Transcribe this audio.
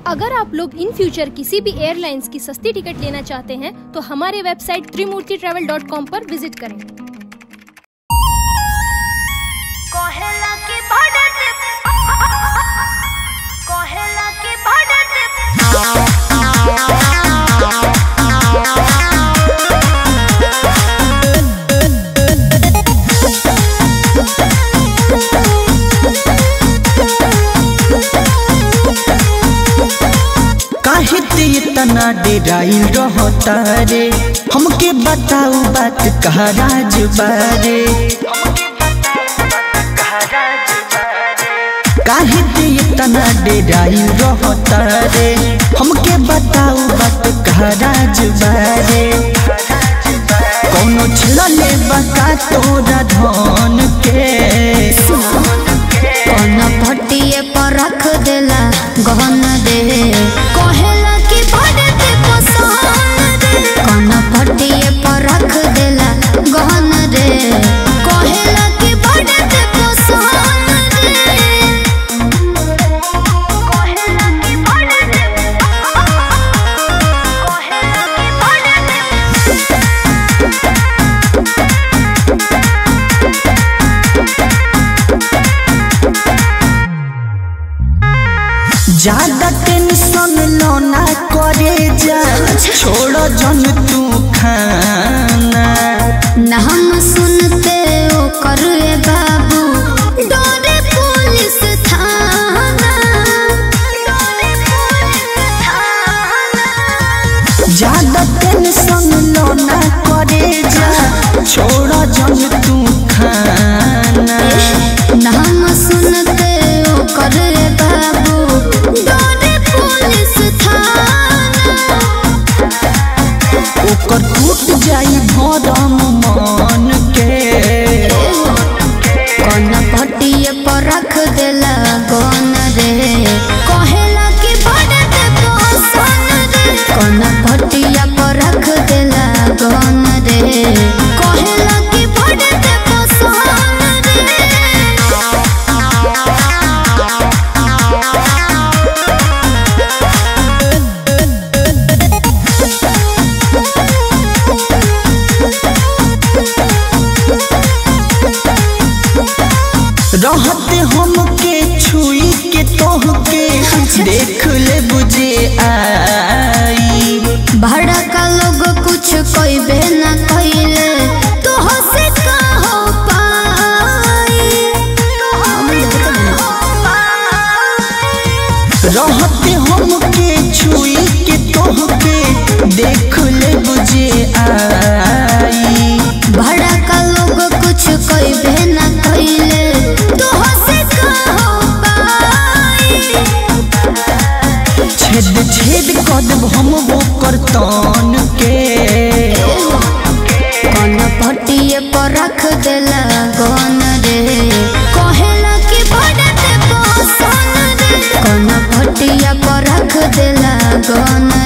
अगर आप लोग इन फ्यूचर किसी भी एयरलाइंस की सस्ती टिकट लेना चाहते हैं तो हमारे website Trimurti travel dot com पर विजिट करें कोहेला की बढ़त कोहेला की बढ़त काहे ते इतना डेराइल रहता रे हमके बताऊ बात कहा राज बारे काहे ते इतना डेराइल रहता रे हमके बताऊ बात कहा राज बारे कौनो छलले बका तोरा धन के कौन भट्टिए पर रख देला गहन दे कहेला कि बढ़ते पसंद दे कौन भट्टिए पर रख देला गहन दे कहेला कि बढ़ते पसंद दे कोहेला की बढ़त कोहेला की बढ़त ज्यादा टेंशन लो ना करे जा छोड़ो जन तू खाना न हम सुनते ओ कर बाबू डोरे पुलिस थाना डोरे पुलिस थाना ज्यादा टेंशन लो ना करे जा छोड़ो जन तू खाना नाम सुनते ओ कर बाबू डोरे पुलिस थाना ओकर टूट जाई भरम मन के कौन पटिए पर रख देला गन रे कहेला कि बढ़ते पसंद रे कौन पटिया पर रख देला गन रे कहेला कि बढ़ते पसंद रे रहते हमके छुई के तोहके देख ले बुझे आई भड़का लोग कुछ कइबे ना कइले तो हसे का हो पाई रहते हमके छुई के तोहके देख ले बुझे आई भड़का लोग कुछ कइबे ना कइले तो हसे का हो पाई छेद छेद कदम हम वो करतन के कौन पटिए पर रख देला गन रे कहेला कि बढ़ते पसंद रे कौन पटिया पर रख देला गन